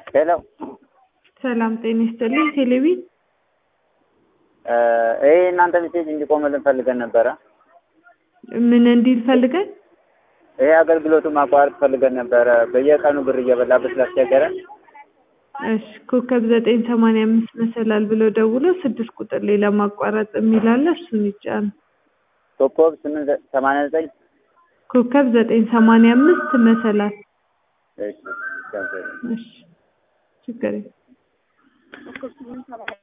ሄሎ ሰላም ጤና ይስጥልኝ። ቴሌቪ ይሄ እናንተ ሜሴጅ እንዲቆምልን ፈልገን ነበረ። ምን እንዲል ፈልገን? ይሄ አገልግሎቱን ማቋረጥ ፈልገን ነበረ። በየቀኑ ብር እየበላበት ስላስቸገረን እሺ ኮከብ ዘጠኝ ሰማንያ አምስት መሰላል ብሎ ደውሎ ስድስት ቁጥር ላይ ለማቋረጥ የሚል አለ። እሱን ይጫኑ። ኮከብ ስምንት ሰማንያ ዘጠኝ ኮከብ ዘጠኝ ሰማንያ አምስት መሰላል። እሺ ገንዘብ እሺ ችግር የለም።